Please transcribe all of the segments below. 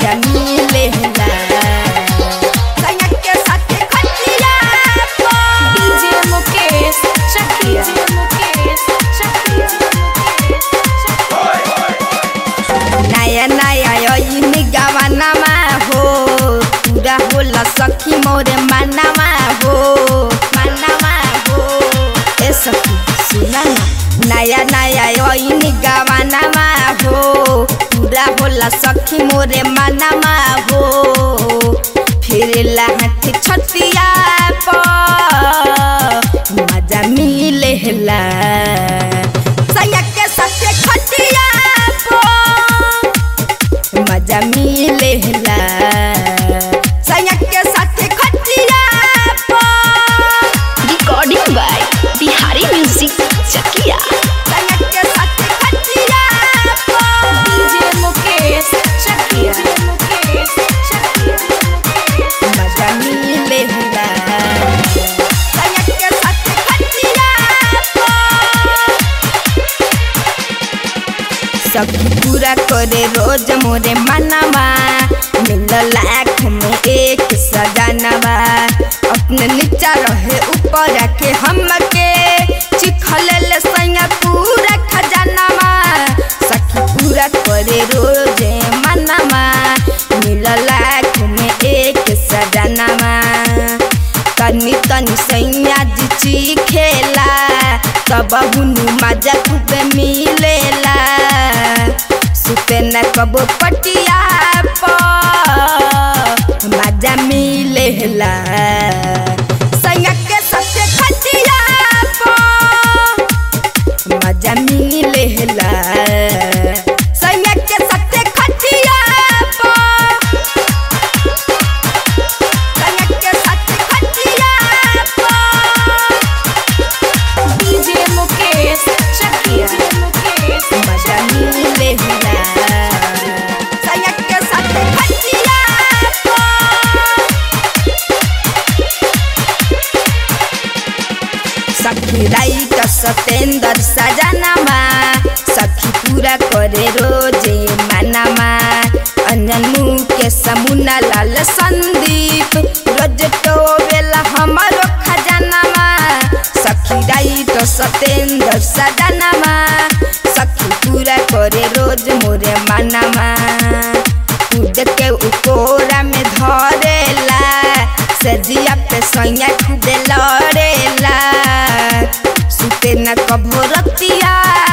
मजा मिलेला सैया के साथे खटिया पर डीजे मुकेश चकिया मुकेश चकिया नया नया यही गवानामा हो पूरा होला सखी मोरे मानामा हो मानामा हो ए सखी सुना ना नया नया यही गवानामा हो पूरा होला सखी मोरे मानामा हो फिर लाहट छतिया पर मजा मिलेला सैया के साथे खटिया पर मजा मिलेला सैया के साथे खटिया पर recording by Bihari music Chakia सैया के साथे खटिया पर डीजे मुकेश चकिया मुकेश चकिया मजा मिलेला सैया के साथे खटिया पर सखी पूरा करे रोज मोरे मनवा मिल लाख में एक सजनवा अपने नीचा रहे ऊपर रखे हमके चिखल ले सैया पूरा खजानवा सखी पूरा करे रोज मनवा मिल लाख में एक सजनवा तनी तनी सैया जी चीखेला तब हुनु मजा खूबे मिलेला सुते न कबो पटिया पर मजा मिलेला सैया के साथे खटिया पर मजा मिलेला सैया के साथे खटिया पर सैया के साथे खटिया पर डीजे मुकेश चकिया मुकेश मजा मिलेला सैया के साथे खटिया पर सखी राई का सतेंद्र सजनामा सखी पूरा करे रोजे मनामा अंजन मुँह के समुना लाल संदीप रोज टोवेला हमारो खजानामा सखी राई तो सतेंद्र सजनामा सखी पूरा करे रोज मोरे मनामा कूद के उकोरा में धरेला सजिया पे सैया खुदे लड़ेला सुते न कभो रतिया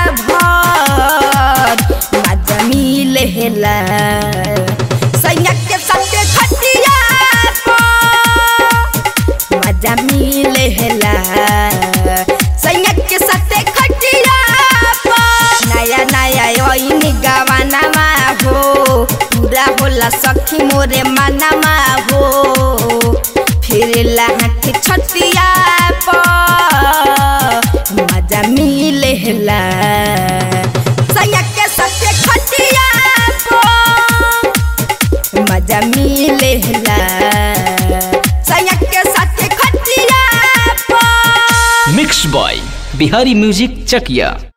भर मजा मिलेला सैया के साथे खटिया पर मजा मिलेला सैया के साथे खटिया पर नया नया यही गवानामा हो पूरा होला सखी मोरे मानामा हो फिर लाहट छतिया पर मजा मिलेला सैया के साथे खटिया पर मजा मिलेला सैया के साथे खटिया पर mix by Bihari music Chakiya